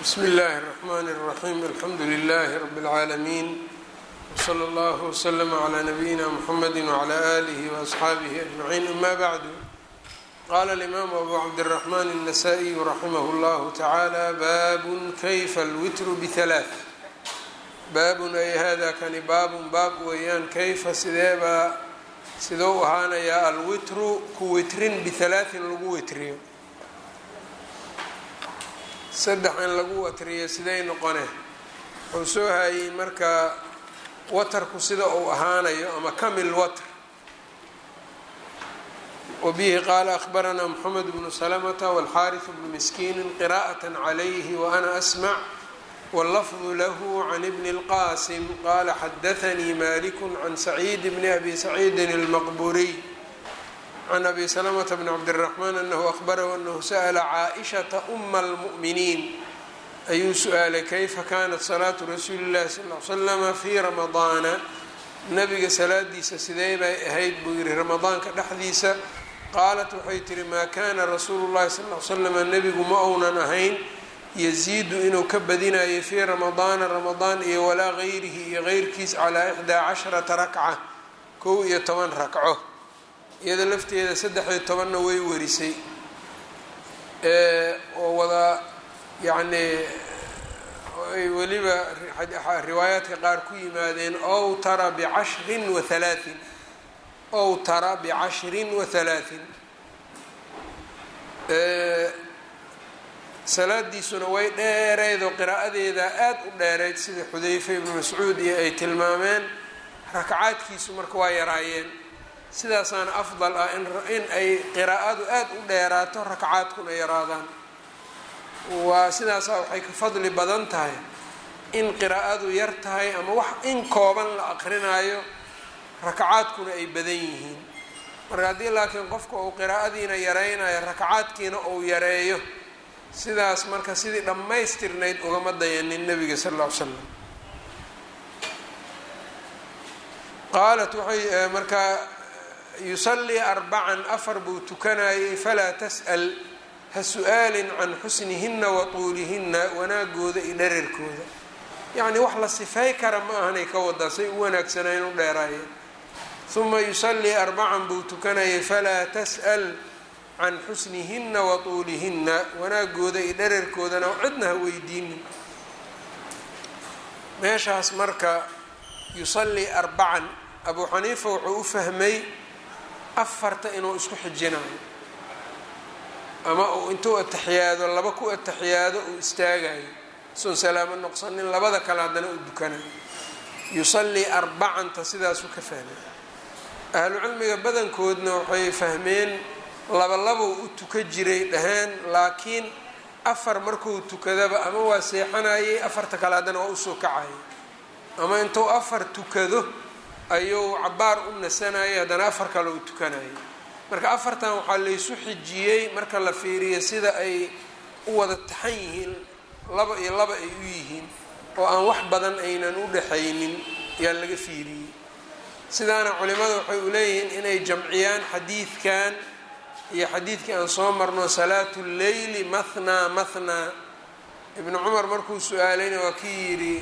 bsm اllahi الرحmn الرaحيم alxamdu لlh رb العaalمين وslى اllه وslm عlى نbyina mحamd وعlى آlih وأصxaabih أجمعين ama bعd qala الإmam أbu cabdالرحmn النsائي raximh اllah taعalى bab kayfa اlwitr bثaلاث baabun ay hada kani baabun baab weeyaan kayfa sideebaa sidou ahaanayaa alwitru ku witrin bihalaaثin lagu witriyo saddex in lagu watriyo siday noqone wuxuu soo hayey marka watarku sida uu ahaanayo ama kamil watr wabihi qaala akhbaranaa moxamed bnu salamata wاlxaariث bnu miskiini qira'aة عalayhi waana asmc wاllafdu lahu can ibni اlqasim qala xadaanii malik can saciid bni abi saciidin اlmaqburiy can abi salamta bn cabdالraxmaan anahu ahbarahu anahu sa'la caaئishaةa uma اlmu'miniin ayuu su-aalay kayfa kanat salaatu rasuuli اllahi sal l slama fii ramadaana nabiga salaadiisa sidee bay ahayd buu yihi ramadaanka dhexdiisa qaalat waxay tihi maa kana rasuulu llahi sal l slama nebigu ma ounan ahayn yaziidu inuu ka badinayay fii ramadaana ramadaan iyo walaa gayrihi iyo geyrkiis calaa ixdaa casharata rakca kow iyo toban rakco iyada lafteeda saddex-iyo tobanna way warisay oo wada yacnii ay weliba riwaayaadka qaar ku yimaadeen ow tara bicashrin wa halaatin ow tara bicashrin wa halaatin salaadiisuna way dheereyd oo qiraa'adeeda aada u dheereyd sida xudayfa ibnu mascuud iyo ay tilmaameen rakacaadkiisu marka waa yaraayeen sidaasaana afdal ah in ay qiraa'adu aada u dheeraato rakacaadkuna yaraadaan waa sidaasaa waxay ka fadli badan tahay in qiraa'adu yar tahay ama wax in kooban la aqrinaayo rakacaadkuna ay badan yihiin marka haddii laakiin qofka uu qiraa'adiina yaraynayo rakacaadkiina uu yareeyo sidaas marka sidii dhammaystirnayd ugama dayanin nabiga sal alla ly slam qaalat waxay markaa yusallii arbacan afar buu tukanayay falaa tas'al ha su-aalin can xusnihinna wa tuulihinna wanaagooda iyo dherarkooda yacnii wax la sifay kara ma ahanay ka wadaa say u wanaagsanayn u dheeraayeen uma yusallii arbacan buu tukanayay falaa tas'al can xusnihinna wa tuulihinna wanaagooda iyo dherarkoodana cidna ha weydiinin meeshaas marka yusallii arbacan abuu xaniifa wuxuu u fahmay afarta inuu isku xijinayo ama uu intuu ataxiyaado laba ku ataxiyaado uu istaagayo soon salaamo noqsanin labada kale haddana uu dukanayo yusallii arbacanta sidaasuu ka fahmay ahlucilmiga badankoodna waxay fahmeen labalabou u tuka jiray dhaheen laakiin afar markuu tukadaba ama waa seexanayay afarta kale haddana waa usoo kacayay ama intuu afar tukado ayuu cabaar u nasanayay haddana afar kale u tukanayay marka afartan waxaa laysu xijiyey marka la fiiriyo sida ay u wada taxan yihiin laba iyo laba ay u yihiin oo aan wax badan aynan u dhaxaynin yaa laga fiiriyey sidaana culimada waxay u leeyihiin inay jamciyaan xadiidkan iyo xadiidkii aan soo marno salaatu lleyli mathnaa mathnaa ibnu cumar markuu su-aalayna waa kii yidhi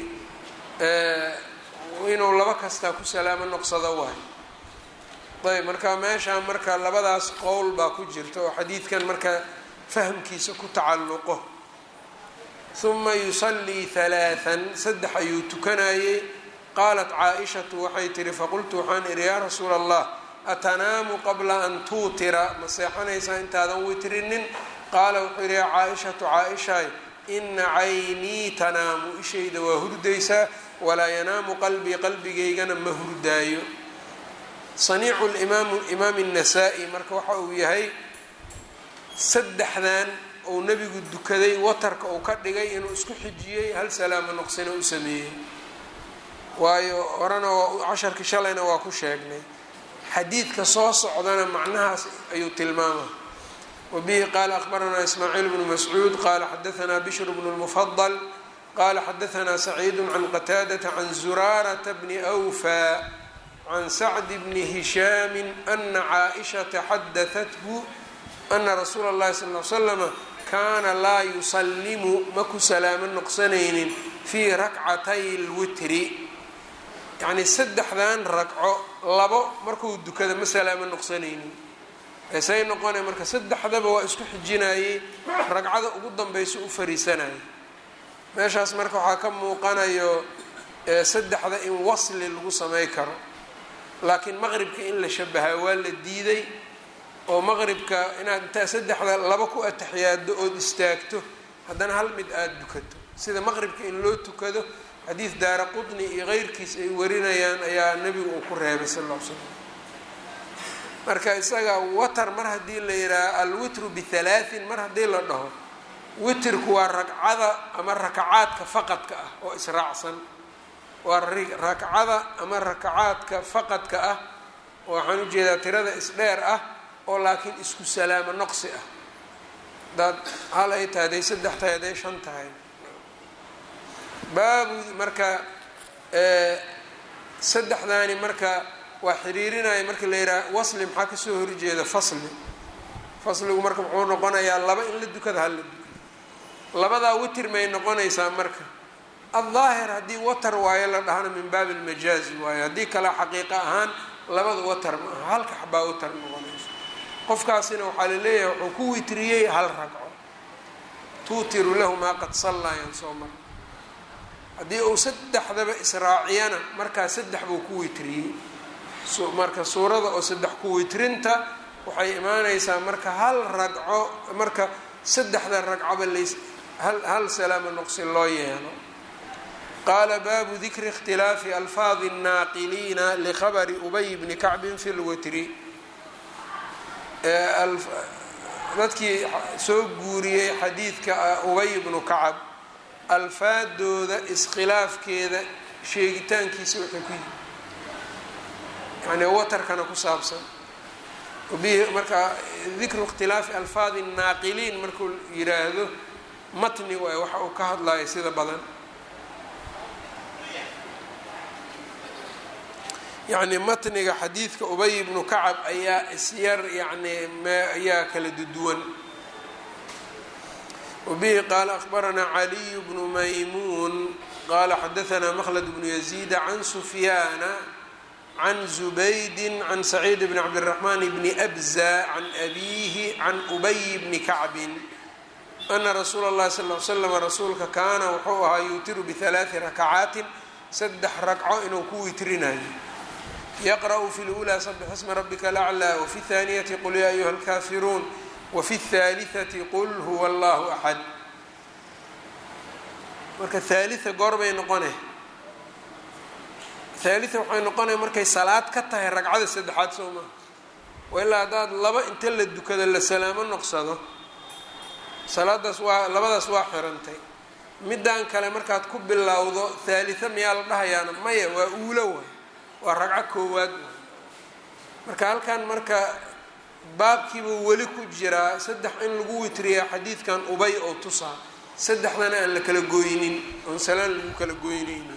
inuu laba kastaa ku salaamo noqsado waay ayb marka meeshaa marka labadaas qowl baa ku jirta oo xadiidkan marka fahmkiisa ku tacalluqo huma yusallii halaathan saddex ayuu tukanayey qaalat caa-ishatu waxay tihi faqultu waxaan idhi yaa rasuula allah atanaamu qabla an tuutira ma seexanaysaa intaadan witrinin qaala wuxuu yidhi yaa caa-ishatu caa-ishaay ina caynii tanaamu ishayda waa hurdaysaa walaa yanaamu qalbii qalbigaygana ma hurdaayo saniicu limaamu imaam الnasaa-i marka waxa uu yahay saddexdan uu nebigu dukaday watarka uu ka dhigay inuu isku xijiyey hal salaamo noqsina u sameeyey waayo horena casharkii shalayna waa ku sheegnay xadiidka soo socdana macnahaas ayuu tilmaama wabihi qaala akhbaranaa ismaaciil bnu mascuud qaala xadaanaa bishr bnu lmufadal qala xadaanaa saciidu can qataadata can zuraarata bni awfa can sacdi bni hishaami ana caaishata xadahathu ana rasuula اllahi sal l slama kaana laa yusallimu ma ku salaamo noqsanaynin fii rakcatay lwitri yacnii saddexdan ragco labo markuu dukada ma salaamo noqsanaynin say noqonay marka saddexdaba waa isku xijinayey ragcada ugu danbaysa u fariisanayay meeshaas marka waxaa ka muuqanayo saddexda in wasli lagu samay karo laakiin maqribka in la shabahaa waa la diiday oo maqribka inaad intaa saddexda laba ku ataxiyaado ood istaagto haddana hal mid aada dukato sida maqribka in loo tukado xadiid daara qudni iyo keyrkiis ay warinayaan ayaa nebigu uu ku reebay sal ll l slam marka isaga watar mar haddii la yidhaaha alwitru bihalaatin mar haddii la dhaho witrku waa ragcada ama rakacaadka faqadka ah oo israacsan waa rakcada ama rakacaadka faqadka ah oo waxaan ujeedaa tirada isdheer ah oo laakiin isku salaamo noqsi ah hadaad hal ay tahay haday saddex tahay haday shan tahay baabu marka saddexdaani marka waa xiriirinaya marka la yidhaha wasli maxaa kasoo horjeeda fasli fasligu marka muxuu noqonayaa laba in la dukada hal la dukado labadaa witir may noqonaysaa marka aldaahir haddii watar waayo la dhahana min baabi lmajaazi waayo haddii kale xaqiiqa ahaan labada watar ma aha halka xabaa watar noqonayso qofkaasina waxaa la leeyahay wuxuu ku witriyey hal ragco tuutiru lahu maa qad sallayan soo mara haddii uu saddexdaba israaciyana markaa saddex buu ku witriyey marka suurada oo saddex ku witrinta waxay imaanaysaa marka hal ragco marka saddexda ragcoba lays hal hal salaamo noqsi loo yeelo qaala baabu dikri اkhtilaafi alfaadi الnaaqiliina likhabri ubay bni kacbin fi lwitri dadkii soo guuriyey xadiidka ubay bnu kacab alfaadooda iskhilaafkeeda sheegitaankiisa waxay ku yihi yani watarkana ku saabsan bihi marka dikru ikhtilaafi alfaadi الnaaqiliin markuu yiraahdo matni waay waxa uu ka hadlayo sida badan yacni matniga xadiidka ubay ibnu kacab ayaa isyar yani ayaa kala duduwan wabihi qaala akhbaranaa caliy bnu maymuun qaala xadaanaa mkhlad bnu yaziida can sufyaana can zubaydi can saciid bni cabdiraxmaan bni abza can abiihi can ubay bni kacbin ana rasuula اllahi sal l slam rasuulka kaana wuxuu ahaa yuutiru bialaai rakacaatin saddex ragco inuu ku witrinayo yaqra'u fi lulaa sabix isma rabika laclaa wafi اthaaniyati qul yaa ayuha اlkaafiruun wafi اthaalitثati qul huwa allahu axad marka haalia goorbay noqone haalia waxay noqonaya markay salaad ka tahay ragcada saddexaad soo maha wa ilaa haddaad laba inta la dukado la salaamo noqsado salaadaas waa labadaas waa xirantay middan kale markaad ku bilowdo haalita miyaa la dhahayaana maya waa uulo waay waa ragco koowaad marka halkan marka baabkiibuu weli ku jiraa saddex in lagu witriyaa xadiidkan ubay oo tusaa saddexdana aan la kala gooynin oon salaan lagu kala goynaynin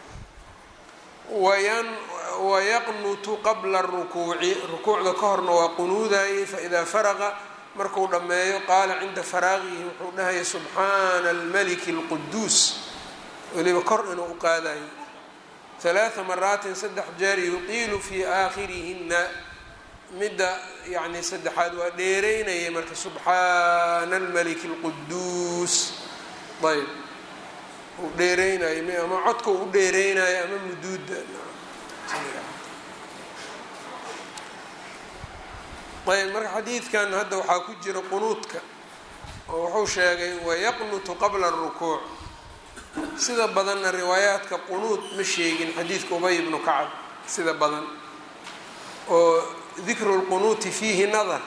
wayan wayaqnutu qabla rukuuci rukuucda ka horna waa qunuudayay faidaa faraqa markuu dhammeeyo qaala cinda faraaqihi wuxuu dhahaya subxaana almaliki اlquduus weliba kor inuu u qaadayo halaaa maraatin saddex jeer yuqiilu fii aakhirihina midda yani saddexaad waa dheereynayay marka subxaana almaliki اlquduus ayb uu dheereynayo ama codka u dheereynayo ama muduuda ayb marka xadiidkan hadda waxaa ku jira qunuudka oo wuxuu sheegay wayaqnutu qabla اrukuuc sida badanna riwaayaadka qunuud ma sheegin xadiidka ubay ibnu kacab sida badan oo dikru lqunuuti fiihi nadar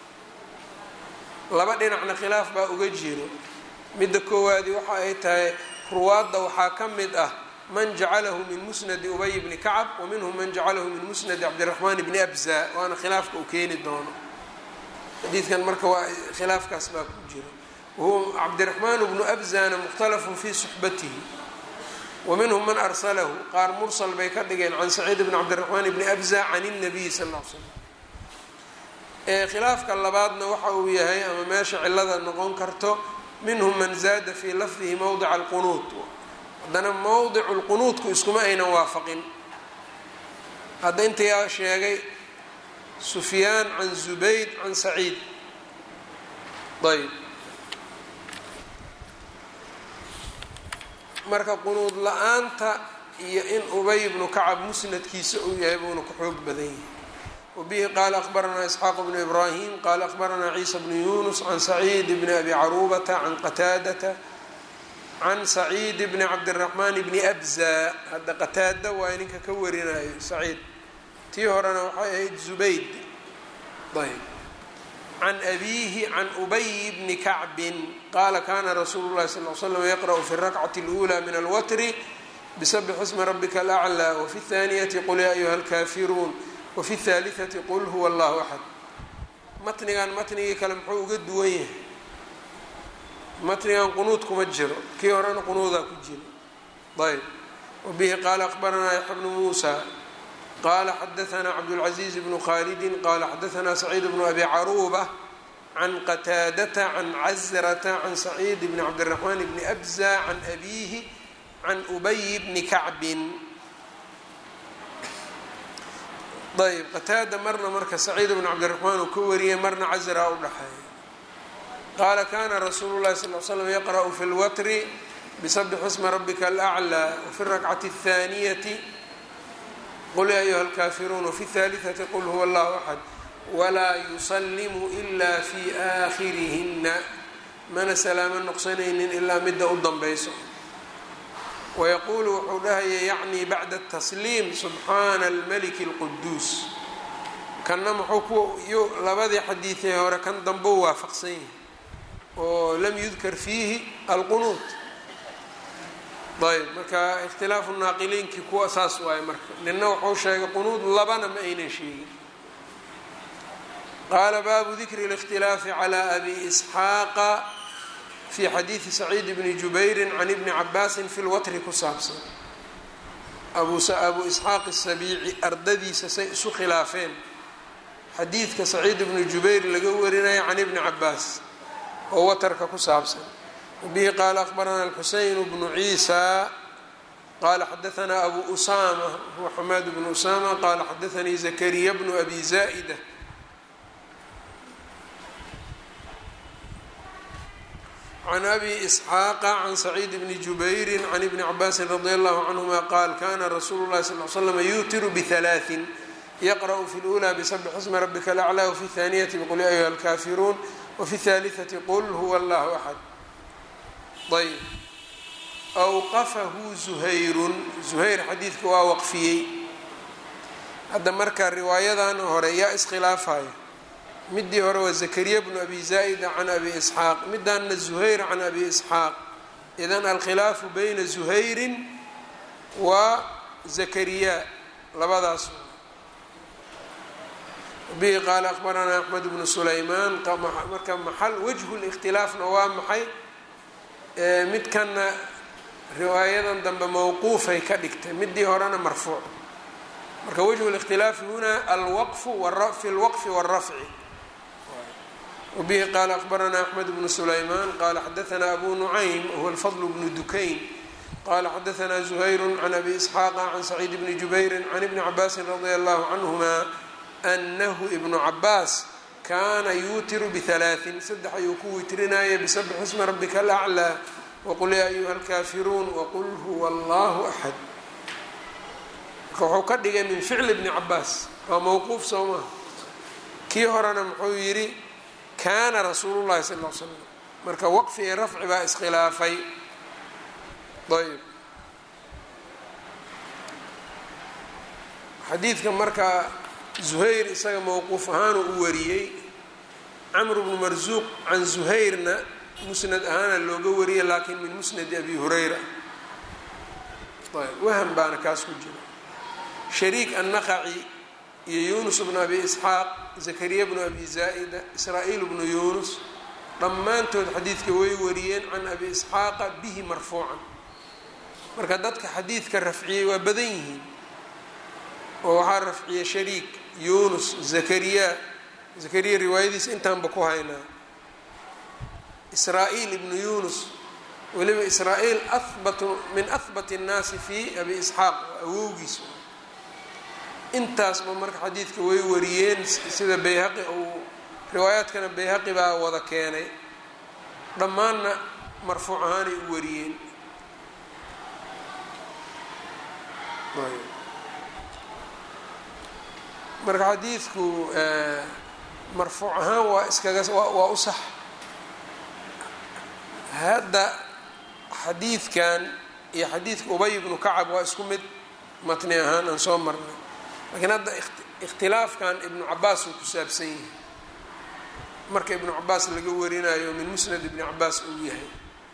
laba dhinacna khilaaf baa uga jiro midda koowaadi waxa ay tahay ruwaadda waxaa ka mid ah man jacalahu min musnadi ubay bni kacab wa minhum man jacalahu min musnadi cabdiraxmaan bni abza waana khilaafka uu keeni doono xadiidkan marka waa khilaafkaas baa ku jiro wahuwa cabdiraxmaan bnu abzana mukhtalafun fii suxbatihi wa minhum man arsalahu qaar mursal bay ka dhigeen can saciid bni cabdiraxmaan bni abza can الnabiy sal l slam khilaafka labaadna waxa uu yahay ama meesha cilada noqon karto minhum man zaada fii lafdihi mowdica alqunuud haddana mowdicu lqunuudku iskuma aynan waafaqin hadda intayaa sheegay sufyaan can zubayd can saciid ayb marka qunuud la-aanta iyo in ubay bnu kacab musnadkiisa uu yahay buuna ku xoog badan yahay wabihi qaala akhbaranaa isxaaq bnu ibraahim qaala akhbaranaa ciisa bnu yunus can saciid bni abi caruubata can qataadata can saciid bni cabdiraxmaan bni abza hadda qataada waa ninka ka warinayo saciid tii horena waxay ahayd zubayd ayb can abiihi can ubay bni kacbin qaala kana rasuulu llahi sal l slam yaqra'u fi rakcati اlأulى min alwatri bsbx ismi rabika alأclى wfi اthaniyati qul ya ayuha اlkafiruun wafi اthaalitثati qul huwa allahu axad matnigan matnigii kale muxuu uga duwan yahay matnigan qunuud kuma jiro kii horena qunuudaa ku jira ayb wabihi qaala akhbaranaa yaxya bnu muusa qala xadaanaa cabdاlcaزiiz bnu khalidi qala xadaanaa saciid bnu abi caruuba can qataadata can cazrata can saciid bni cabdiraxmaan bni abza can abiihi can ubay bni kacbin ayb qataada marna marka saciid bnu cabdiraxmaan uu ka wariyay marna cazraa u dhaxeeya qaala kana rasuulu llahi sal l slam yaqra'u fi lwatri bisabix isma rabika alأclى wafi rakcati الthaniyati qul ya ayuha اlkafiruun wafi اthaalitثati qul huwa allahu axad walaa yusalimu ila fi aakhirihina mana salaamo noqsanaynin ilaa midda u danbayso wayaquulu wuxuu dhahaya yacni bacda tasliim subxaana almaliki اlquduus kanna muxuu ku labadii xadiidee hore kan dambou waafaqsan yahay oo lam yudkar fiihi alqunuud ayb marka ikhtilaafu naaqiliinkii kuwa saas waaye marka nina wuxuu sheegay qunuud labana ma aynan sheegin qaala baabu dikri اlاkhtilaafi calى abi isxaaqa fi xadiidi saciid bni jubayri can ibni cabaasin fi lwatri ku saabsan abu isxaaq الsabiici ardadiisa say isu khilaafeen xadiidka saciid bni jubayr laga warinaya can ibni cabaas oo watarka ku saabsan bihi qaala akhbarana alxuseyn bnu ciisa qala xadaanaa abu usama huwa xamaad bnu usama qala xadaanii zakariya bnu abi zaa'ida can abi isxaaqa can saciid bni jubayri can ibni cabaasin radi allahu canhuma qaal kana rasuulu llahi sal l slam yuutiru bihalaaثin yaqra'u fi اlأulى bisabx ismi rabika alأclى wafi اthaniyati bqul ya ayuha alkafiruun wafi اthaaliثati qul huwa allahu axad ayb awqafahu zuhayrun zuhayr xadiidka waa waqfiyey hadda marka riwaayadan hore yaa iskhilaafaya midii hore waa zakariya bnu abi zaa'ida can abi isxaaq midaanna zuhayr can abi isxaaq idan alkhilaafu bayna zuhayrin wa zakariya labadaas bihi qaala akhbaranaa axmed bnu sulaymaan marka maxal wajhu likhtilaafna waa maxay midkanna riwaayadan dambe mawquufay ka dhigtay midii horena marfuuc marka wajhu likhtilaafi huna alwaqfu fi lwaqfi wاlrafci wbihi qaala akhbaranaa axmed bnu sulaymaan qala xadaanaa abu nucaym wahuwa alfadl bnu dukayn qala xadaanaa zuhayru can abi isxaaqa can saciid bni jubayri can ibni cabaasin radia allahu canhuma anahu ibnu cabaas kaana yuutiru bihalaaثin saddex ayuu ku witrinaya bisabx ismi rabika alaclى waqul yaa ayuha alkafiruun waqul huwa allahu axad marka wuxuu ka dhigay min ficli bni cabaas waa mawquuf soo maha kii horena muxuu yidhi kaana rasuulu llahi sal l slam marka waqfi iyo rafci baa iskhilaafay ayb xadiidka marka zuhayr isaga mowquuf ahaanu u wariyey camr bnu marsuuq can zuhayrna musnad ahaana looga wariyay laakiin min musnadi abi hurayra ayb waham baana kaas ku jira shariik annaqaci iyo yunus bnu abi isxaaq zakariya bnu abi zaa'ida israa-iil bnu yunus dhammaantood xadiidka way wariyeen can abi isxaaqa bihi marfuucan marka dadka xadiidka rafciyey waa badan yihiin oo waxaa rafciyey shariik yunus zakariya zakariya riwaayadiisa intaanba ku haynaa israa-iil ibnu yunus weliba israa-iil ahbatu min ahbati الnaasi fi abi isxaaq awowgiis intaasba marka xadiidka way wariyeen sida bayhaqi uu riwaayaadkana bayhaqi baa wada keenay dhammaanna marfuuc ahaanay u wariyeen marka xadiidku marfuuc ahaan waa iskaga waa u sax hadda xadiidkan iyo xadiidka ubay ibnu kacab waa isku mid matni ahaan aan soo marnay laakiin hadda ikhtilaafkan ibnu cabaas uu ku saabsan yahay marka ibnu cabaas laga warinayo min musnad ibni cabaas uu yahay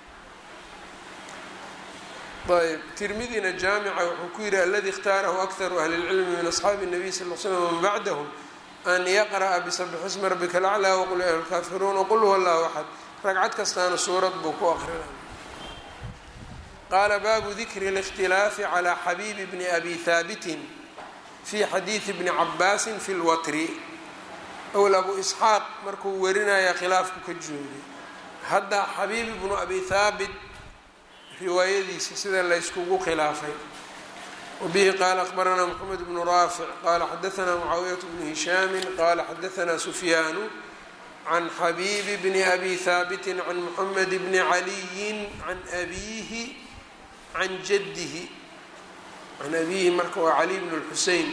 ayb tirmidina jaamica wuxuu ku yihi aladi اkhtaarahu akharu ahli اlcilmi min asxaabi الnabiy sal l slm wman bacdahum an yaqra'a bisabxi smi rabika alaclaa waqul ya lkaafiruun waqul huwa allahu axad ragcad kastaana suurad buu ku aqrinay qaala baabu dikri اlاkhtilaafi calى xabiibi bni abi haabitin fi xadiidi bni cabaasin fi lwatri owl abu isxaaq markuu warinaya khilaafku ka joogay hadda xabiib ibnu abi haabit riwaayadiisa sida layskugu khilaafay wabihi qaala akbaranaa moxamed bnu raafic qaala xadaanaa mucaawiyat bnu hishaami qaala xadaanaa sufyaanu can xabiibi bni abi haabiti can moxamed bni caliyin can abiihi can jaddihi can abiihi marka waa cali bn lxusein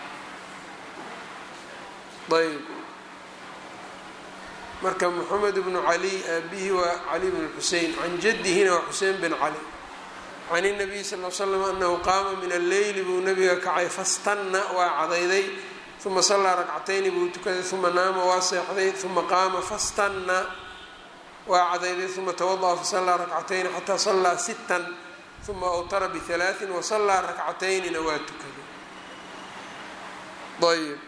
ayb marka moxamed bnu cali aabihi waa cali bn xusein can jaddihina waa xusein bin cali can الnabiy sal l slam anahu qaama min alleyli buu nabiga kacay fastanna waa cadayday uma sallaa rakcatayni buu tukaday uma naama waa seexday uma qaama fastanna waa cadayday uma tawada'a fasallaa rakcatayni xataa sallaa sittan uma awtara bihalaaثin wasallaa rakcataynina waa tukaday ayb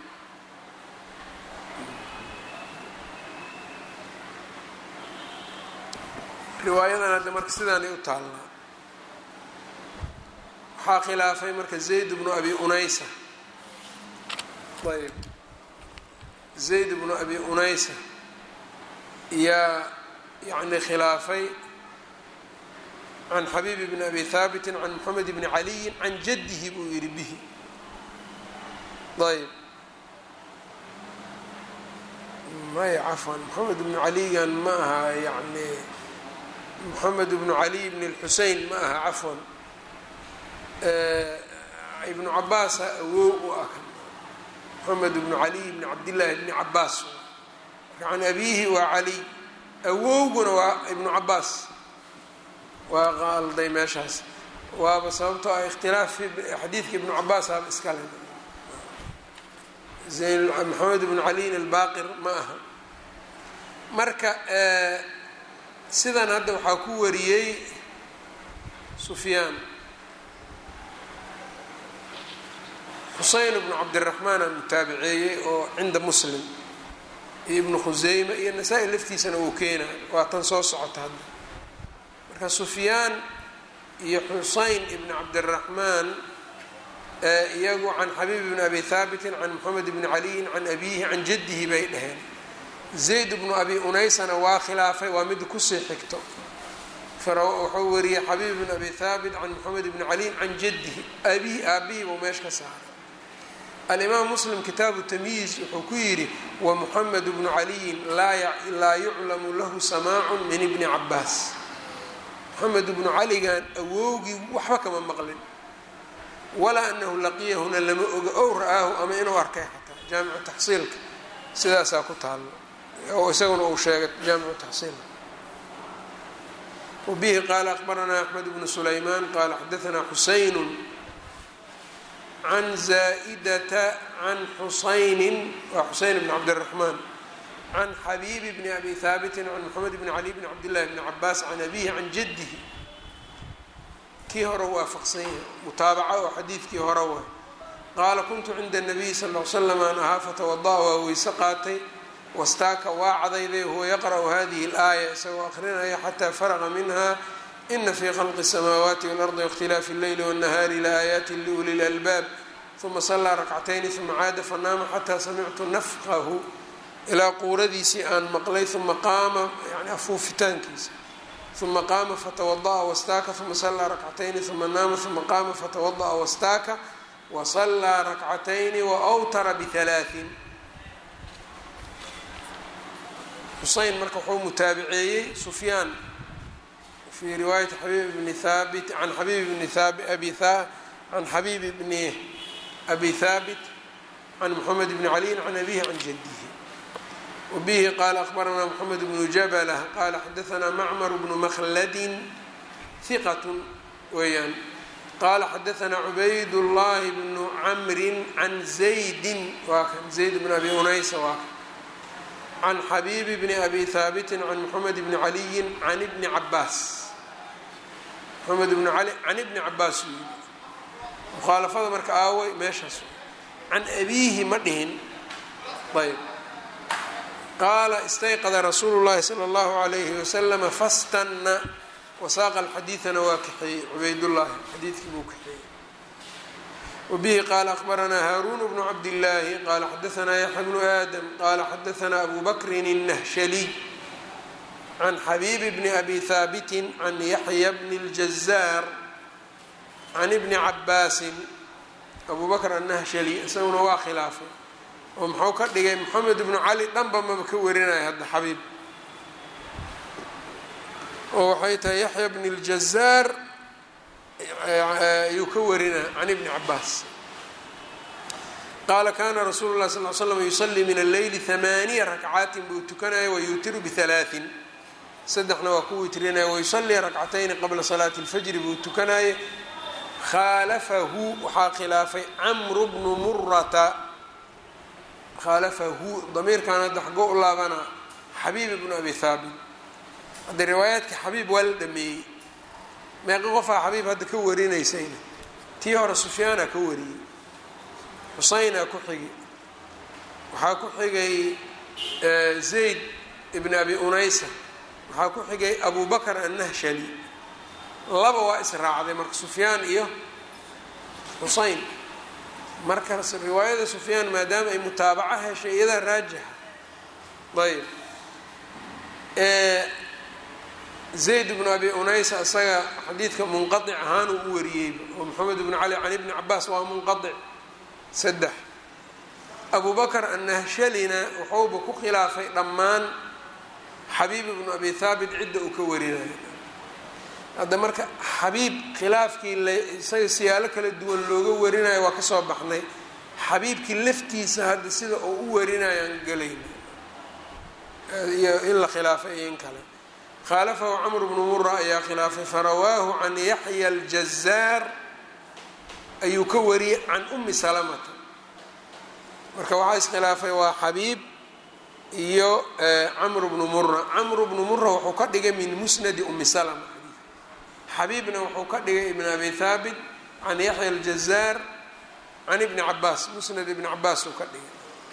riwaayadan hadda marka sidaanay u taallaa waxaa khilaafay marka zayd bnu abi unaysa ayb zayd bnu abi unaysa yaa yani khilaafay can xabiib bni abi haabiti can moxamed bni caliyin can jaddihi buu yihi bihi ayb maya cafwan moxamed bnu caligan ma aha yani moxamed bnu cali bn اlxusein ma aha cafwan ibnu cabaasa awow u ah moxamed bnu cali bni cabdillaahi bni cabaas marka can abiihi waa cali awowguna waa ibnu cabaas waa qalday meeshaas waaba sababtoo ah ikhtilaaf xadiidka ibnu cabaas aba iskale moxamed bnu caliin albaqir ma aha marka sidan hadda waxaa ku wariyey sufyaan xuseyn bnu cabdiraxmaan aa mutaabiceeyey oo cinda muslim iyo ibnu khuseyme iyo nasaa-i laftiisana uu keenay waa tan soo socota hadda marka sufyaan iyo xuseyn ibni cabdiraxmaan iyagu can xabiib bni abi haabitin can moxamed bni caliyin can abiihi can jaddihi bay dhaheen zayd bnu abi unaysana waa khilaafay waa mid kusii xigto wuxuu wariyey xabiib bn abi haabit can moxamed bni caliin can jaddihi abihi aabihi buu meesha ka saaray alimaam muslim kitaabu tamyiiz wuxuu ku yidhi wa moxamed bnu caliyin laa yuclamu lahu samaacun min ibni cabaas moxamed bnu caligan awowgii waxba kama maqlin walaa anahu laqiyahuna lama oga ow ra-aahu ama inuu arkay xataa jaamicu taxsiilka sidaasaa ku taalo oo isaguna uu sheegay jaamicu taxsiil wabihi qaala akbaranaa axmed bnu sulaymaan qaala xadaanaa xusaynu can zaa'idata can xusaynin waa xuseyn bni cabdiraxmaan can xabiibi bni abi haabitin can moxamed bni cali bni cabdillahi bni cabaas can abihi can jaddihi kii hore waafaqsan yahay mutaabaca oo xadiidkii hore way qaala kuntu cinda nabiyi sal l slam aan ahaa fatawada-a waa weyse qaatay wastaaka waa cadayday huwa yaqra'u hadihi اlaaya isagoo aqrinaya xataa faraqa minha ina fii khalqi الsamaawaati walardi waاkhtilaafi اlleyli wالnahaari laaayaati liuli lalbaab uma salaa rakcatayni uma caada fanaama xataa samictu nafqahu ilaa quuradiisii aan maqlay uma qaama yani afuufitaankiisa uma qaama fatawada'a wastaaka uma sallaa rakcatayni uma naama uma qaama fatawada'a wastaaka wasallaa rakcatayni waawtara bihalaaثin xuseyn marka wuxuu mutaabiceeyey sufyaan fii riwaayati xabiib bni haabit can xabiib bni abi can xabiib bni abi haabit can moxamed bni caliyin can abihi can jadihi wbihi qaala akhbaranaa moxamed bnu jablah qaala xadaanaa macmar bnu makladin hiqat weeyaan qaala xadaanaa cubayd llahi bnu camrin can zaydin waa kan zayd bn abi unaysa waa kan can xabiibi bni abi haabitin can moxamed bni caliyin can ibni cabaas moxamed bnu cali can ibni cabaas uu yii mukhaalafada marka aaway meeshaas can abiihi ma dhihin ayb qaala istayqada rasuulu llahi sala allahu alayhi wasalama fastanna wasaaqa alxadiidana waa kaxeeyey cubaydullaahi xadiidkii buu kaxeeyey wabihi qaala akhbaranaa haaruun bnu cabdillaahi qaala xadaanaa yaxya bnu aadam qaala xadaanaa abu bakrin الnahshaliy can xabiibi bni abi haabitin can yaxya bni اljazaar can ibni cabaasin abu bakr annahshali isaguna waa khilaafay oo muxuu ka dhigay moxamed ibnu cali dhanba maba ka warinaya hadda xabiib oo waxay tahay yaxya bni ljazaar ayuu ka warinaya can ibni cabaas qaala kana rasuulu lah sal l slam yusalii min alleyli hamaaniya rakcaatin buu tukanaya wayuutiru bihalaaثin saddexna waa ku witrinaya wayusalii rakcatayni qabla salaati اlfajri buu tukanaya khaalafahu waxaa khilaafay camru bnu murata khaalafahu damiirkan hadda xago u laabana xabiib ibnu abi haabit hadda riwaayaadka xabiib waa la dhameeyey meeqa qofaa xabiib hadda ka warinaysayna tii hore sufyaana ka wariyey xuseynaa ku xigi waxaa ku xigay zayd ibn abi unaysa waxaa ku xigay abu bakr annahshali laba waa israacday marka sufyaan iyo xuseyn markaas riwaayada sufyaan maadaama ay mutaabaco heshay iyadaa raajixa ayb zayd bnu abi unaysa isaga xadiidka munqaic ahaan uu u wariyeyba oo moxamed bnu cali can ibni cabaas waa munqaic saddex abu bakr annahshalina wuxuuba ku khilaafay dhammaan xabiib ibnu abi haabit cidda uu ka warinayo hadda marka xabiib khilaafkii la isaga siyaalo kala duwan looga warinayo waa kasoo baxnay xabiibkii laftiisa hadda sida uu u warinayaan gelayna iyo in la khilaafay iyo in kale khaalafahu camr bnu mura ayaa khilaafay farawaahu can yaxya aljazaar ayuu ka wariyey can umi salamata marka waxaa iskhilaafay waa xabiib iyo camr bnu mura camr bnu mura wuxuu ka dhigay min musnadi umi salama xabiibna wuxuu ka dhigay ibn abi haabit can yaxya aljazaar can ibni cabaas musnad ibni cabaas uu ka dhigay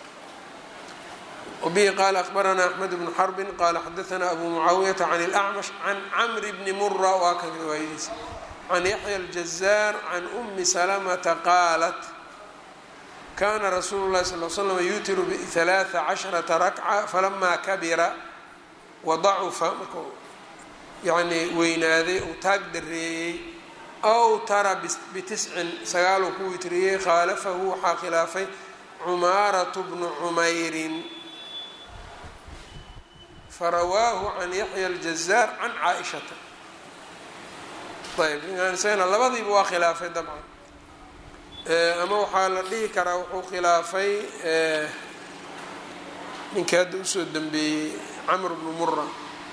wabihi qaala akhbaranaa axmed bnu xarbin qaala xadaanaa abu mucaawiyata can اlacmash can camri bni mura waa kan riwaayadiisa can yaxya aljazaar can umi salamata qaalat kana rasuulu lahi sal l slam yuutiru bihalaaثa casharata rakca falamaa kabira wadacufa marka yacni weynaaday uu taag dareeyey aw tara bitiscin sagaaluu ku witriyey khaalafahu waxaa khilaafay cumaaratu bnu cumayrin farawaahu can yaxya aljazaar can caa-ishata ayb ninkaan isagana labadiiba waa khilaafay dabcan ama waxaa la dhihi karaa wuxuu khilaafay ninkii hadda usoo dambeeyey camr bnu mura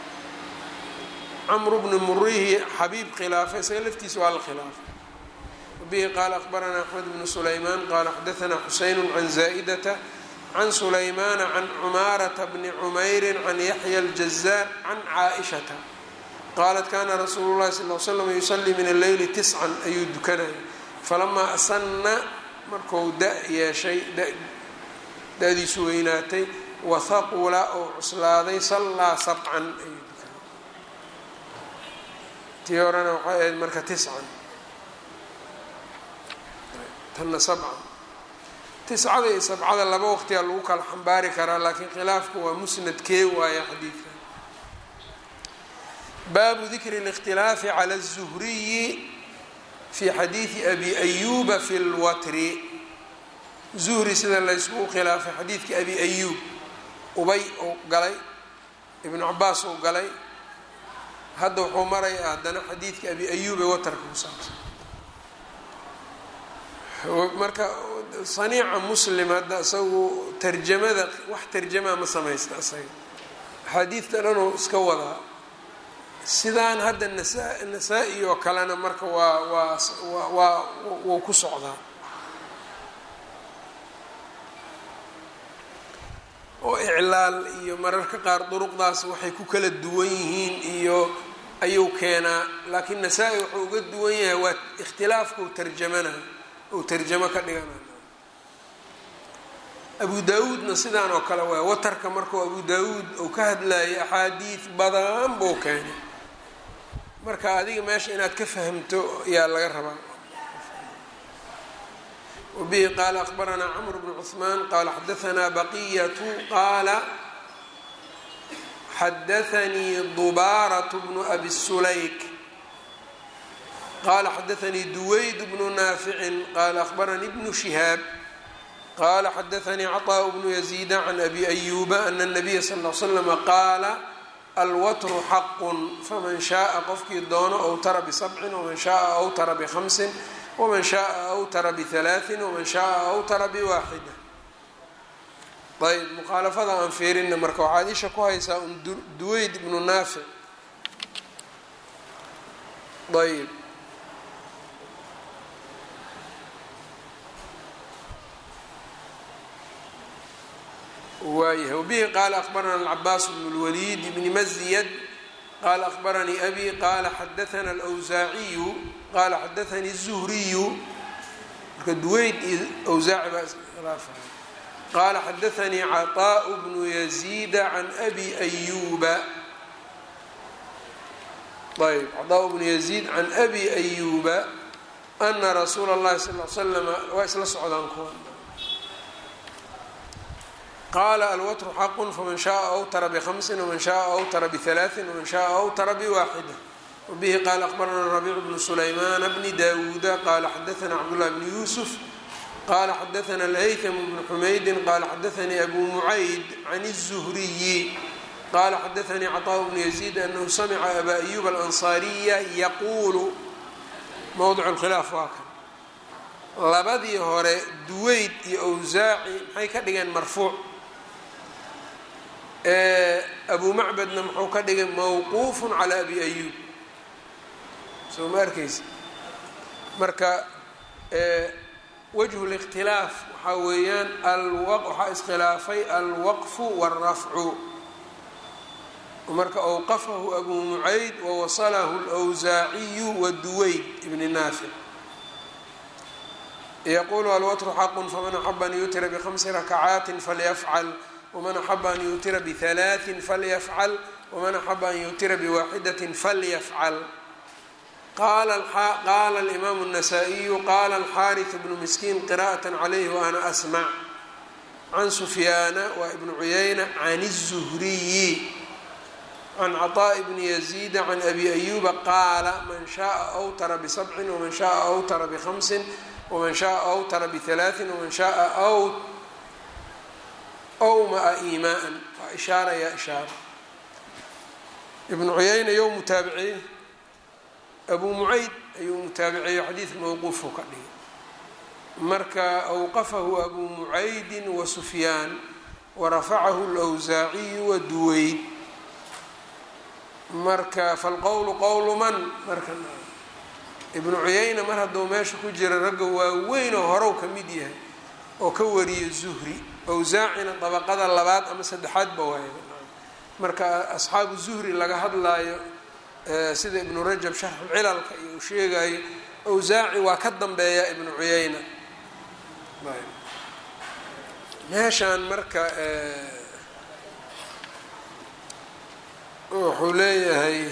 camr bnu murihi xabiib khilaafay isaga laftiisa waa la khilaafay wabihi qaala akhbaranaa axmed bnu sulaymaan qaala xadaanaa xuseyn can zaa'idata can sulaymaana can cumaarata bni cumayrin can yaxya aljazaar can caa-ishata qaalat kana rasuulu llahi sal l slam yusalii min alleyli tiscan ayuu dukanaya falamaa asanna marku da yeeshay da-diisu weynaatay wahaqula oo cuslaaday sallaa sabcan ayuu dukanay tii horena waxay ahayd marka tiscan tanna sabcan tiscada iyo sabcada laba waqtiyaa lagu kala xambaari karaa laakiin khilaafku waa musnadkee waaya xadiidka baabu dikri اlاkhtilaafi calى الzuhriyi fi xadiidi abi ayuba fi اlwatri zuhri sida layskugu khilaafay xadiidkii abi ayuub ubay uu galay ibnu cabaas uu galay hadda wuxuu maraya haddana xadiidkii abi ayuub ee watarka ku saabsan marka saniica muslim hadda isagu tarjamada wax tarjamaa ma samaysta isaga axaadiidta dhanuu iska wadaa sidaan hadda nasa nasaa-i oo kalena marka waa waa waa wuu ku socdaa oo iclaal iyo mararka qaar duruqdaas waxay ku kala duwan yihiin iyo ayuu keenaa laakiin nasaa-i wuxuu uga duwan yahay waa ikhtilaafkau tarjamana ou tarjamo ka dhigana abu daa-uudna sidaan oo kale waay watarka markuu abu daa-uud uu ka hadlayay axaadiid badan buu keenay marka adiga meesha inaad ka fahamto ayaa laga rabaa wbihi qaala akbaranaa cmr bn cثmaan qaala xadaanaa baqiyatu qaala xadaanii dubaaraة bnu abi sulayk qala xadaanii duwayd bnu naaficin qaala akbaranii bnu shihaab qala xadaanii caطاء bnu yaziida can abi ayuba ana الnabiya sal ا l slama qaala alwatru xaqu faman shaءa qofkii doono awtara bisabcin waman shaءa awtara bhamsin wman shaءa awtara bihalaaثin waman shaءa awtara biwaaxida ayb mukhaalafada aan fiirina marka waxaad isha ku haysaa un duweyd ibnu naafic ayb waayahay wbihi qaala akbarana alcabaas bn اlwaliid bni mazyad qala akbaranii abi qala xadaana alwsaaciyu qala xadaanii الzuhriyu marka duweyd iyo wsaaci baa iskhilaafaya qala xadaanii caطaaء bnu yaziida can abi ayuba ayb caطaaء bnu yaziid can abi ayuba ana rasuula اllahi sal l slama waa isla socdaan kuwa qala alwatru xaqu faman shaءa awtara bhamsin wman shaءa awtara bihalaaثin wman shaءa awtara biwaaxida wbihi qala akbarana rabiic bnu sulaymaana bni dawuuda qala xadaana cabdullah bni yuusuf qala xadaana alhaytm bnu xumaydin qala xadaanii abu mucayd can الzuhriyi qala xadaanii caطاء bnu yaziid anahu samca aba ayuba alanصaariya yaquulu mowdic اlkhilaaf waa kan labadii hore duweyd iyo awsaaci maxay ka dhigeen marfuuc abu macbadna muxuu ka dhigay mawquuf calى abi ayub soo ma arkaysa marka wajhu اlاkhtilaaf waxaa weeyaan waxaa iskhilaafay alwaqfu wاlrafcu marka awqafahu abu mucayd wawasalahu اlwsaaciyu waduweyd ibni naafic yaqulu alwatru xaqu faman axaba an yutira bhamsi rakacaati falyafcal wman axaba an yutira bihalaaثin falyafcal wman axaba an yutira biwaaxidatin falyafcal qala alimaamu الnasaa-iyu qala alxariث bnu miskiin qira'aة calayh waana asmac can sufyaana wa ibnu cuyayna can الzuhriyi can caطaaء bni yaziida can abi ayuba qaala man shaءa awtara bisabcin wman shaءa awtara bhamsin wman shaءa awtara bihalaaثin wman shaءa awmaa iimaءa waa ishaaraya ishaara ibnu cuyayna yow mutaabiciye abu mucayd ayuu mutaabiceeyo xadiidka mowquufuu ka dhigay marka awqafahu abu mucaydin wa sufyaan warafacahu اlwsaaciyu wa duweyd marka falqowlu qowlu man marka ibnu cuyayna mar hadduu meesha ku jira ragga waaweynoo horow ka mid yahay oo ka wariya zuhri awsaacina dabaqada labaad ama saddexaadba waaya marka asxaabu zuhri laga hadlaayo sida ibnu rajab sharxucilalka iyo uu sheegayo awsaaci waa ka dambeeya ibnu cuyayna meeshaan marka wuxuu leeyahay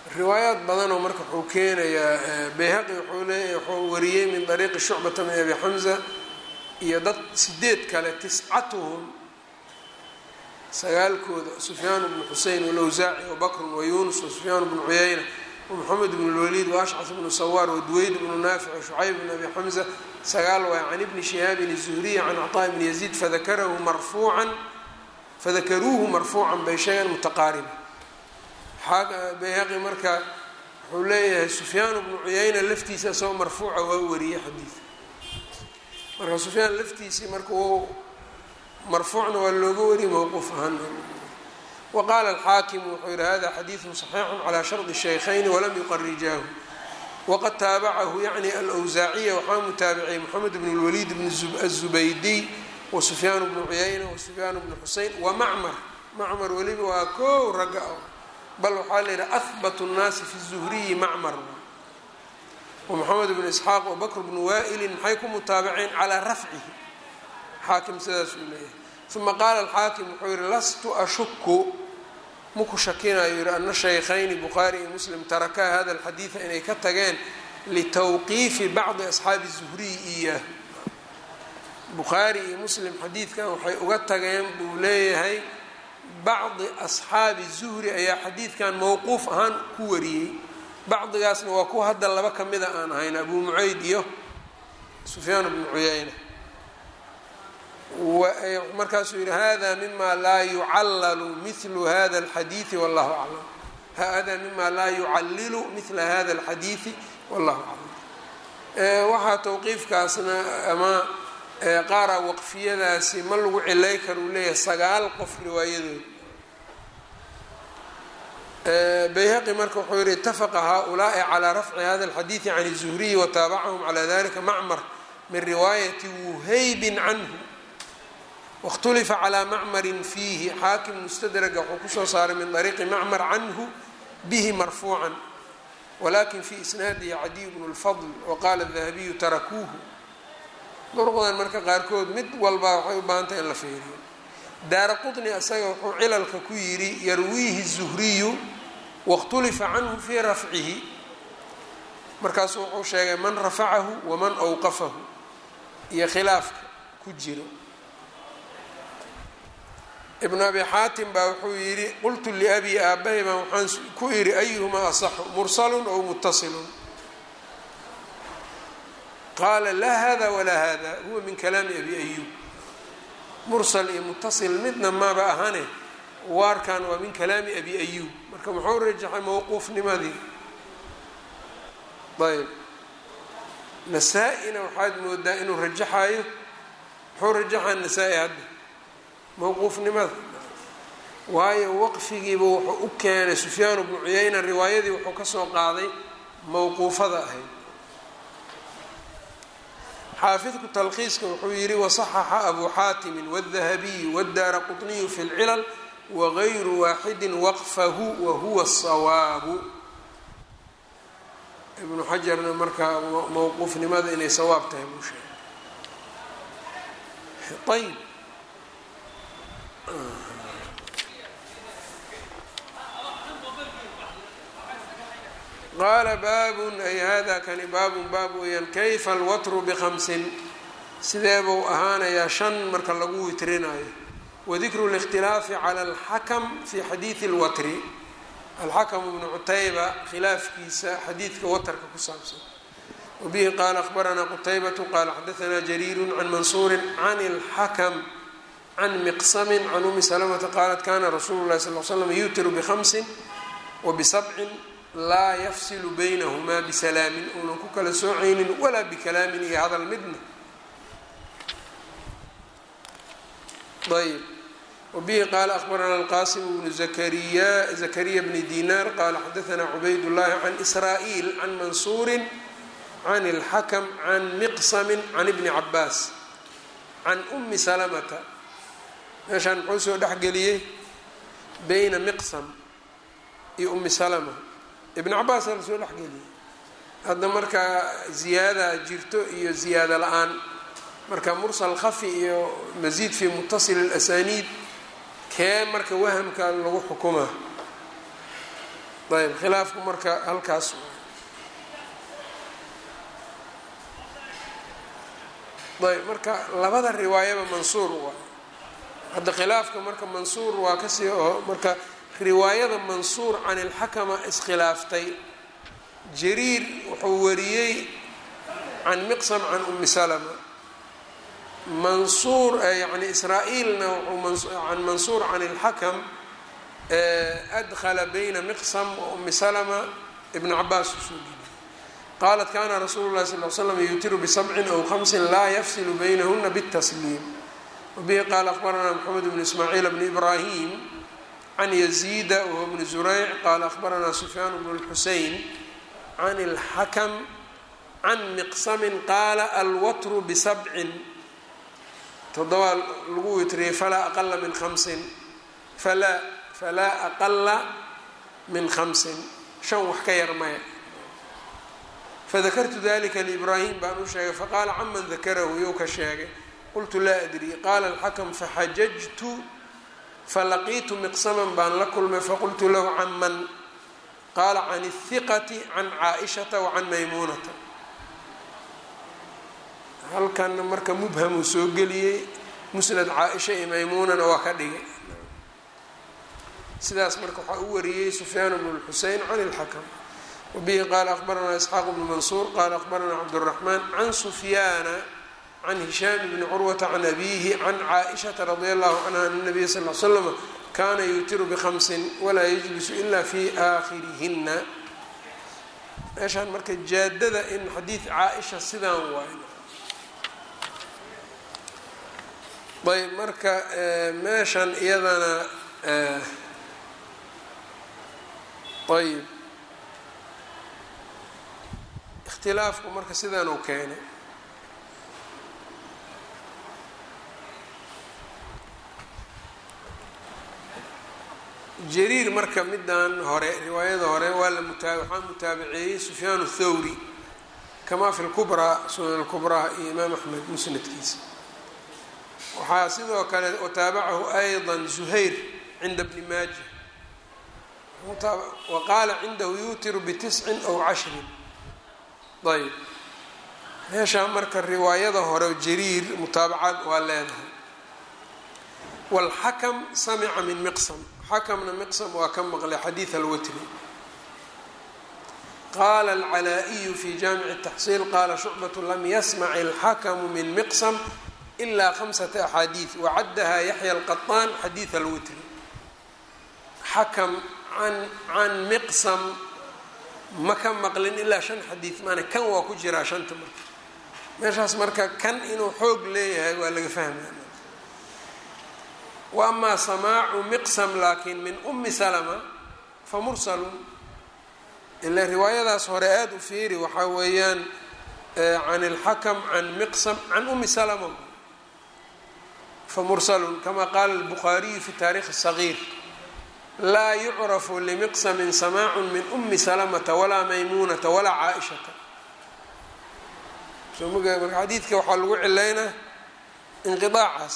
riwaayaad badanoo marka wuxuu keenayaa bayhaqi wuxuu leeya wuxuu wariyey min dariiqi shucbata min abi xamza iyo dad sideed kale tiscatuhum sagaalkooda sufyaan bnu xusein walawsaaci wabakrun wayunus wasufyaan bnu cuyayna wmoxamed bn lwaliid waashcas bnu sawaar waduweyd bnu naafic washucayb bn abi xamza sagaal waay can ibni shihaabin الzuhriy can cطaa bni yaziid fadakarahu marfuucan fadakaruuhu marfuucan bay sheegeen mutaqaariba bayhaqi marka wuxuu leeyahay sufyaan bnu cuyayna laftiisa isagoo marfuuca waa wariyey xadiidka marka sufyaan laftiisii marka u marfuucna waa looga wariyey mowquuf ahaan wa qaala alxaakimu wuxuu yihi hada xadiidu صaxiixu calى shardi shaykhayni walam yuqarijaahu waqad taabacahu yacni alwsaaciya waxaa mutaabiciyey moxamed bn اlwaliid bn aلzubaydiy wasufyaan bnu cuyayna wasufyaan bnu xusein wamacmar macmar weliba waa kow ragga bal waxaa la yidhaha ahbat الnaasi fi الzuhriyi macmar wamoxamed bnu isxaaq wabakr bnu waa'ilin maxay ku mutaabaceen calaa rafcihi xaakim sidaas uu leeyahay uma qaala alxaakim wuxuu yihi lastu ashuku maku shakinayo yihi ana shaykhayni bukhaari iyo muslim tarakaa hada alxadiida inay ka tageen litawqiifi bacdi asxaabi zuhriyi iyaah bukhaari iyo muslim xadiidkan waxay uga tageen buu leeyahay bacdi asxaabi zuhri ayaa xadiidkan mowquuf ahaan ku wariyey bacdigaasna waa kuwa hadda laba ka mida aan ahayn abu mucayd iyo sufyaan bnu cuyayna markaasuu yihi hada mima laa yucallalu mithlu hada alxadiidi wallahu aclam hada mima laa yucallilu mithla hada alxadiidi wallahu aclam waxaa tawqiifkaasna ama qaara waqfiyadaasi ma lagu cilay kara uu leeyahay sagaal qof riwaayadooda bayhaqi marka wuxuu yihi itafaqa haaulaai calaa rafci hada alxadiidi can الzuhriyi wataabacahum calى dalika macmar min riwaayati wuhaybin canhu waاkhtulifa calى macmarin fiihi xaakim mustadraga wuxuu kusoo saaray min طariiqi macmar canhu bihi marfuucan walakin fi isnaadihi cadiy bnu اlfadl waqala الdahabiyu tarakuuhu duruqdan marka qaarkood mid walba waxay u baahantay in la feeriyo daara qطni isaga wuxuu cilalka ku yidhi yarwiihi الzuhriyu waاkhtulifa canhu fii rafcihi markaasu wuxuu sheegay man rafacahu waman awqafahu iyo khilaafka ku jiro ibnu abi xaatim baa wuxuu yidhi qultu liabi aabahay baan waxaan ku idhi ayuhumaa asaxu mursalun ow mutasilun qaala laa hada walaa hada huwa min kalaami abi ayub mursal iyo mutasil midna maba ahane waarkan waa min kalaami abi ayub marka muxuu rajaxay mowquufnimadii ayb nasaa-ina waxaad moodaa inuu rajaxayo muxuu rajaxaa nasaa-i hadda mowquufnimada waayo waqfigiiba wuxuu u keenay sufyaan bnu cuyayna riwaayadii wuxuu kasoo qaaday mowquufada ahayd xaafidku talqiiska wuxuu yihi wasaxaxa abu xaatimi wاdahabiyu wاdaara quطniyu fi اlcilal wagayru waaxidi waqfahu wahuwa الsawaabu ibnu xajarna markaa mowquufnimada inay sawaab tahay buu sheegay ayb qaala baabun ay hada kani baabun baab weeyaan kayfa alwatru bikhamsin sidee buu ahaanayaa shan marka lagu witrinayo wadikru اlاkhtilaafi cala alxakam fi xadiidi اlwatri alxakam bnu cutayba khilaafkiisa xadiidka watarka ku saabsan wabihi qaala akhbaranaa qutaybatu qaala xadaanaa jariiru can mansuuri can اlxakm can miqsami can umi salamata qaalat kana rasuulu lahi sal l slam yutiru bhamsin wabisabcin laa yafsilu baynahumaa bisalaamin uunan ku kala soocaynin walaa bikalaamin iyo hadal midna ayb wabihi qaala akhbarana alqasim bnu zakariya zakariya bni dinar qaala xadaanaa cubayd llahi can israa'iil can mansuuri can اlxakm can miqsami can ibni cabaas can umi salamata meeshaan muxuu soo dhexgeliyey bayna miqsam iyo umi salama ibn cabaasa la soo dhexgeliyey hadda markaa ziyaada jirto iyo ziyaado la-aan marka mursal khafi iyo masiid fi mutasil اlasaniid kee marka wahamka lagu xukumaa ayb khilaafku marka halkaas ayb marka labada riwaayaba mansuur waay hadda khilaafka marka mansuur waa kasii oo marka riwaayada mansuur can ilxakama iskhilaaftay jariir wuxuu wariyey can miqsam can umi salama mansuur yani israa-iilna wuxuu can mansuur can ilxakam adkhala bayna miqsam wa umi salama ibn cabaas usoo geliyay qaalat kana rasuulu lahi sal l slam yutiru bisabcin aw hamsin laa yafsilu baynahuna bاtasliim wabihi qaala akbaranaa mxamed bn ismaaciil bn ibrahim can yaziida wahuwa bni zurayc qaala akbaranaa sufyaan bn اlxusein can اlxakm can miqsamin qaala alwatru bisabcin toddobaa lagu witriyey falaa aqala min hamsin falaa falaa aqala min khamsin shan wax ka yar maya fadakartu dalika liibraahim baan u sheegay faqaala caman dakarahu yow ka sheegay qultu laa adri qaala alxakam faxajajtu falaqiitu miqsaman baan la kulmay faqultu lahu can man qaala can الhiqati can caaishata wa can maymuunata halkanna marka mubhamuu soo geliyey musnad caaisha iyo maymuunana waa ka dhigay sidaas marka waxaa u wariyey sufyaan bnu lxusein can اlxakm wabihi qaala akbaranaa isxaaq bnu mansuur qaala akbaranaa cabdالraxmaan can sufyaana can hishaam bni curwata can abiihi can caaishata radi allahu canha an nabiya sal l slama kaana yuutiru bhamsin walaa yajlisu ila fi aakhirihina meeshaan marka jaadada in xadiid caaisha sidaan waay ayb marka meeshan iyadana ayb ikhtilaafku marka sidaan uu keenay jariir marka midan hore riwaayada hore waa la mutaa waxaa mutaabaceeyey sufyaan thawri kamaa fi lkubraa sunan lkubraa iyo imaam axmed musnadkiisa waxaa sidoo kale wataabacahu ayضa zuhayr cinda bni maaja wa qaala cindahu yuutiru bitiscin aw cashrin ayb meeshaa marka riwaayada hore jariir mutaabacaad waa leedahay wاlxakm samica min miqsam xakamna miqsam waa ka maqlay xadiid alwatri qaala alcalaa-iyu fi jaamici الtaxsiil qaala shucbaة lam yasmac اlxakmu min miqsam ilaa khamsata axaadiid wacaddaha yaxya alqaطaan xadiid alwitri xakam an can miqsam ma ka maqlin ilaa shan xadiid maana kan waa ku jiraa shanta marka meeshaas marka kan inuu xoog leeyahay waa laga fahmaya wa amaa samaacu miqsam laakiin min umi salama fa mursalun ila riwaayadaas hore aada u fiiri waxaa weeyaan can اlxakm can miqsam can umi salama famursalun kama qaala الbukhaariyu fi taarikh الصagiir laa yucrafu limiqsamin samaacu min umi salamata walaa maymuunata walaa caaishata soo mg marka xadiidka waxaa lagu cilaynaa inqiaacaas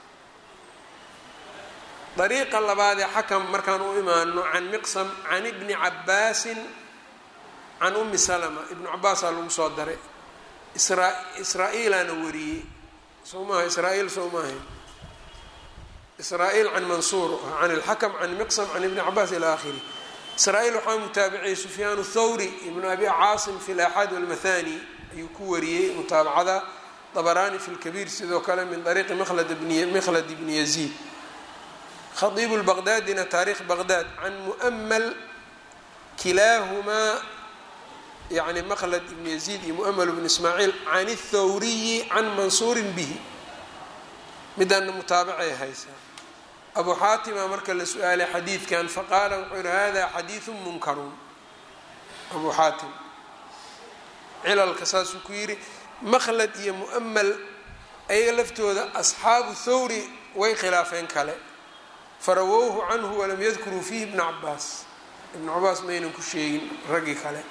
dariiqa labaadee xakam markaan u imaano can miqsam can ibni cabaasin can umi salama ibnu cabaasaa lagu soo daray isra israa-iilaana wariyey soo maaha israa-iil soo maaha israa-iil can mansuur can ilxakam can miqsam can ibni cabaas ila akhiri israa-iil waxaa mutaabiciyey sufyaan thawri ibnu abi caasim fi laxaad walmathani ayuu ku wariyey mutaabacada dabaraani fi lkabiir sidoo kale min ariiqi mlad mikhlad bni yaziid khadiibu lbaqdaadina taarikh baqdaad can mu'mal kilaahumaa yani mklad ibn yaziid iyo mu'ml bn ismaaciil can الthawriyi can mansuurin bihi midaana mutaabacay haysaa abu xaatima marka la su-aalay xadiidkan faqaala wuxuu yihi hada xadiiثu munkarun abu xaatim cilalka saasuu ku yidhi makhlad iyo mu'mal ayaga laftooda asxaabu thawri way khilaafeen kale farawowhu canhu walam yadkuruu fiihi ibna cabaas ibnu cabaas maynan ku sheegin raggii kale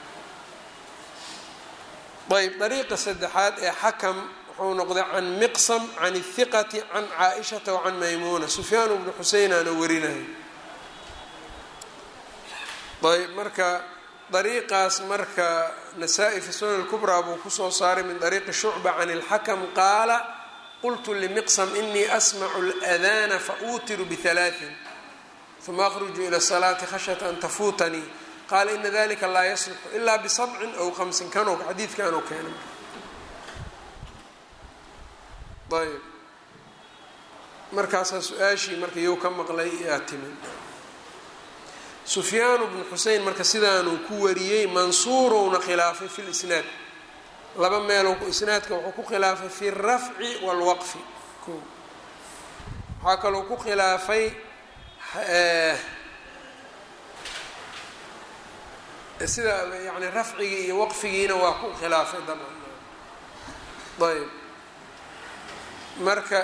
ayb dariiqa saddexaad ee xakam wuxuu noqday can miqsam can الhiqati can caaishata wacan maymuuna sufyaan bnu xuseynaana warinayo ayb marka dariiqaas marka nasaa-i fi sunan lkubraa buu kusoo saaray min dariiqi shucba can اlxakm qaala qultu lmiqsm inii asmacu اlأdana fauutiru bihalaaثin uma akhruju ila salaati khashyata an tafuutanii qaala ina dalika laa yaslixu ilaa bisabcin aw hamsin kanoo xadiidkanoo keena ayb markaasaa su-aashii marka you ka maqlay yaa timin sufyaanu bnu xusein marka sidaanuu ku wariyey mansuurowna khilaafay fi lisnaad laba meelow isnaadka wuxuu ku khilaafay fi rafci wاlwaqfi ko waxaa kaloo ku khilaafay sida yani rafcigii iyo waqfigiina waa ku khilaafay dabcan ayb marka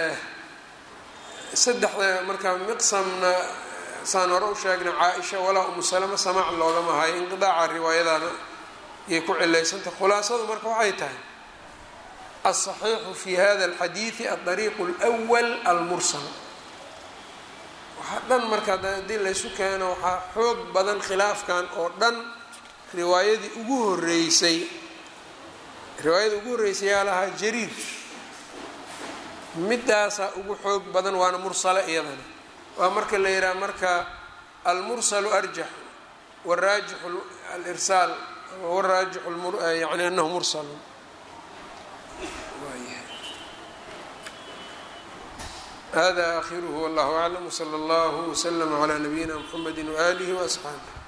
saddexda marka miqsamna saan hore u sheegnay caa-isha walaa umu salama samaac loogama hayo inqidaaca riwaayadana yay ku cilaysantah khulaasadu marka waxay tahay aلصaxiixu fi hada اlxadiidi aلطariiq اlأwal almursal waxaa dhan marka haddii laysu keeno waxaa xoog badan khilaafkan oo dhan riwaayadii ugu horeysay riwaayadii ugu horreysay yaa lahaa jariir midaasaa ugu xoog badan waana mursale iyadana waa marka la yidhaha marka almursalu arjax waraajixu alirsaal waraajixu yani anahu mursalun hada akhiruhu wallahu aclam wslى اllah wslm عlى nabiyina mxamedi waalihi وasxaabih